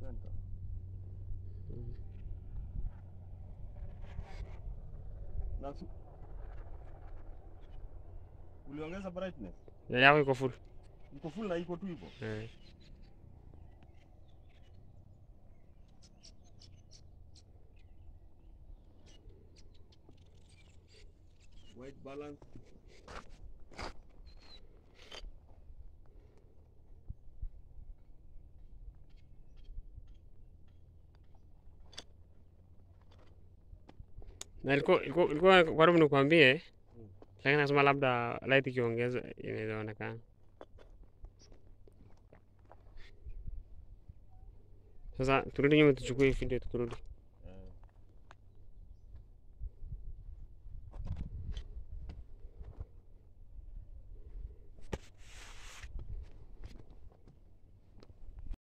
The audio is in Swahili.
center. Na su- uliongeza brightness yako iko full iko full na iko tu hivyo eh. white balance na ilikuwa ilikuwa ilikuwa karibu nikwambie, lakini nasema labda light ikiongeza inaweza onekana. Sasa turudi nyuma tuchukue hii video tukirudi.